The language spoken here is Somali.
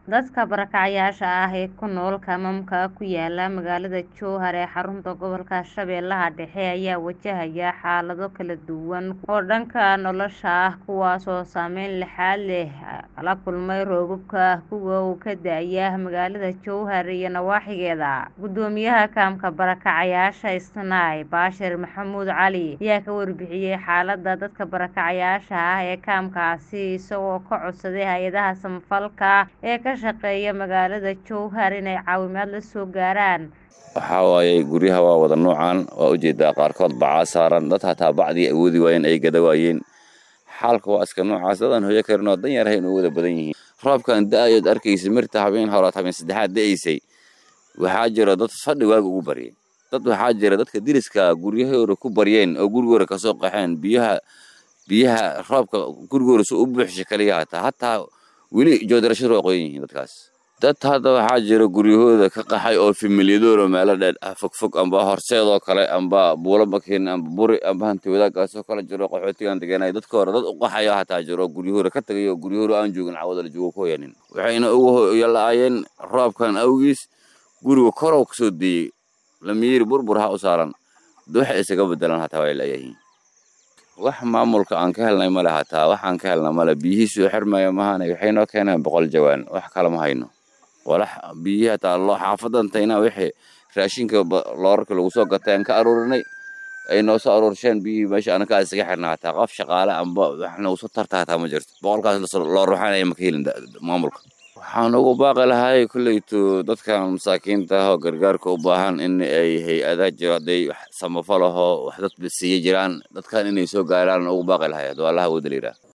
Dadka barakacayaasha ah ee ku nool kaamamka ku yaala magaalada Jowhar ee xarunta gobolka Shabeellaha Dhexe ayaa wajahaya xaalado kala duwan oo dhanka nolosha ah kuwaas oo saameyn lixaad leh kala kulmay roobabka gu'ga oo ka da'aya magaalada Jowhar iyo nawaaxigeeda. Guddoomiyaha kaamka barakacayaasha Isnaa Bashir Maxamuud Cali ayaa ka warbixiyay xaaladda dadka barakacayaasha ah ee kaamkaasi isagoo ka codsaday hay'adaha samafalka ee ka shaqeeya magaalada Jowhar inay caawimaad la soo gaaraan. waxaa waaye guryaha waa wada noocaan waa ujeedaa qaarkood bacaa saaran dad hataa bacdii awoodi waayeen ay gada waayeen xaalka waa iska noocaas dadaan hoyo karin oo dan yar ahayn oo wada badan yihiin roobkan da-ayood arkaysa mirta habeen horaad habeen saddexaad da'aysay waxaa jira dad fadhi waaga ugu baryay dad waxaa jira dadka diriska guryahooda ku baryeen oo gurigooda kasoo qaxeen biyaha biyaha roobka gurigooda si u buuxsha kaliya hataa hataa weli joodarashadu waa qoyan yihiin dadkaas dad hadda waxaa jira guryahooda ka qaxay oo familiyadoora meelo dheer ah fogfog amba horseedoo kale amba buulo makin amba buri amba hanti wadaagaasoo kale jiro qaxootigan deganay dadka hore dad u qaxayo hataa jiro guryahooda ka tagay oo guryahooda aan joogin cawada la joogo ku hoyanin waxayna ugu hoyalaayeen roobkan awgiis guriga korow kasoo deeyey lamiiri burbur ha u saaran waxay isaga bedelan hataa way laayahiin wax maamulka aan ka helnay male hataa waxaan ka helna male biyihii soo xirmaya mahane waxay noo keeneen boqol jawaan wax kale ma hayno walax biyihii hataa loo xaafadantayna wixii raashinka loorarka lagu soo gatay aan ka aruurinay ay noo soo aruursheen biyihii meesha anakaa isaga xirna hataa qof shaqaale amba wax nagu soo tarta hataa ma jirto boqolkaas loo ruuxanaya ma ka helin maamulka waxaan ugu baaqi lahay kolleyto dadkan masaakiinta ah oo gargaarka u baahan in ay hay-adaha jiro hadday wax samafal ahoo wax dad siiya jiraan dadkan inay soo gaaraan ugu baaqi lahay hadduu allaha wada liraa